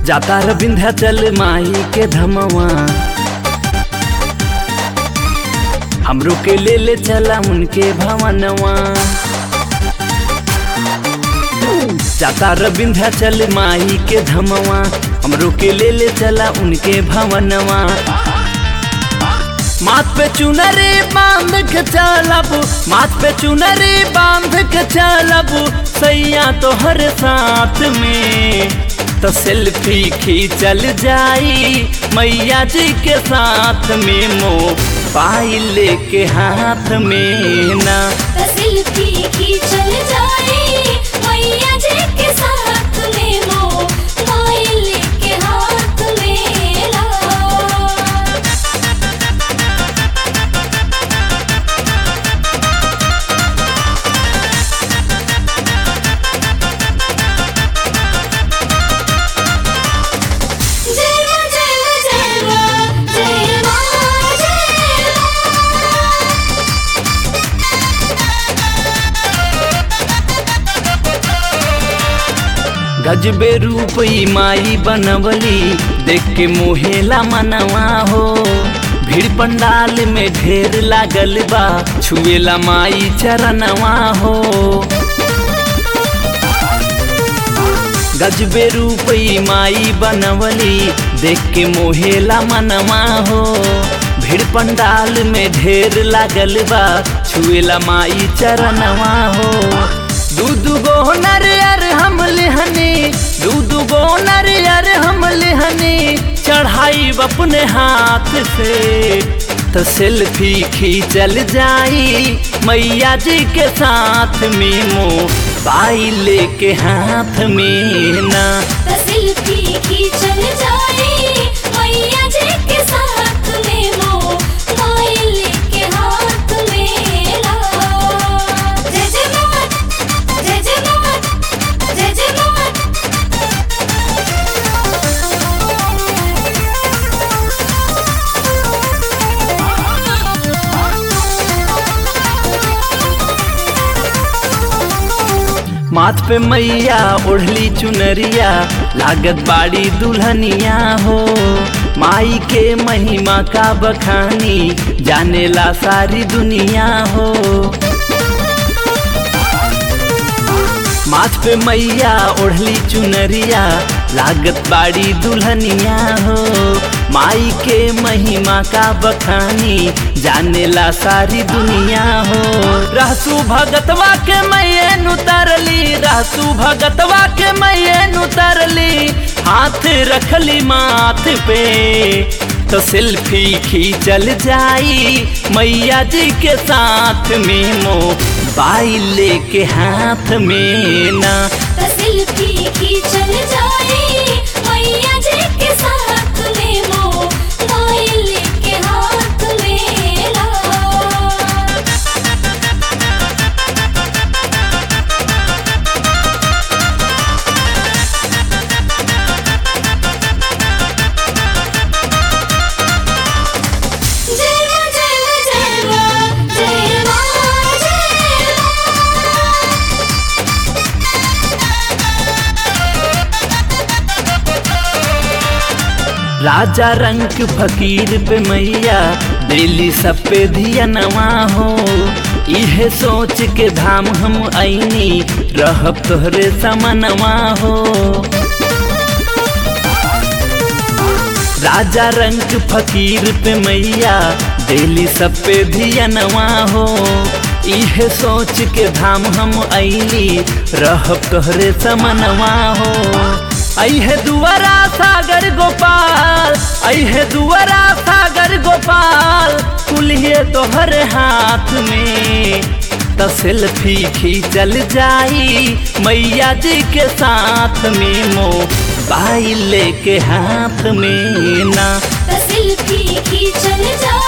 जाता र विंध्याचल माई के धमवा हमरो के ले ले चला उनके भवनवा जाता र विंध्याचल माई के धमवा हमरो के ले ले चला उनके भवनवा माथ पे चुनरी बांध के चलब माथ पे चुनरी बांध के चलब सैया तोहर साथ में तो सेल्फी खींचल जाई मैया जी के साथ में मोबाइल के हाथ में ना सेल्फी खींचल जाए मैया जी के साथ में मोबाइल के हाथ में ला जय मां जय मां जय मां जय मां जय मां गजबे रूप ई माई बनवली देख के मोहेला मनवा हो भीड़ पंडाल में ढेर लागल बा छुएला माई चरणवा हो गजबे रूप ई माई बनवली देख के मोहेला मनवा हो भीड़ पंडाल में ढेर लागल बा छुएला माई चरणवा हो दू दू गो नरियर हम लेहनी दू दू गो नरियर हम लेहनी चढ़ाई अपने हाथ से तो सेल्फी खींचल जाई मैया जी के साथ में मोबाइल के हाथ में ना सेल्फी खींचल जाए मैया जी के साथ में मोबाइल के हाथ में ला जय जय मां जय जय मां जय जय मां माथ पे मैया ओढ़ली चुनरिया लागत बाड़ी दुल्हनिया हो माई के महिमा का बखानी जानेला सारी दुनिया हो माथ पे मैया ओढ़ली चुनरिया लागत बाड़ी दुल्हनिया हो माई के महिमा का बखानी जानेला सारी दुनिया हो रहसू भगतवा के मैयन उतरली रहसू भगतवा के मैयन उतरली हाथ रखली माथ पे तो सेल्फी खींचल जाई मैया जी के साथ में मोबाइल के हाथ में ना सेल्फी खींचल जाए मैया जी के साथ में मोबाइल के हाथ में ला जय मां जय मां जय मां जय मां जय मां राजा रंग फकीर पे मैया दिल्ली सब पे धियनवा हो इहे सोच के धाम हम ऐनी रहब तोहरे समनवा हो राजा रंग फकीर पे मैया दिल्ली सब पे धियनवा हो इहे सोच के धाम हम ऐली रहब तोहरे समनवा हो ऐहे दुआरा सागर गोपाल ऐहे दुआरा सागर गोपाल कुल्हे तोहर हाथ में तो सेल्फी खींचल जाई मैया जी के साथ में मोबाइल के हाथ में ना सेल्फी खींचल जा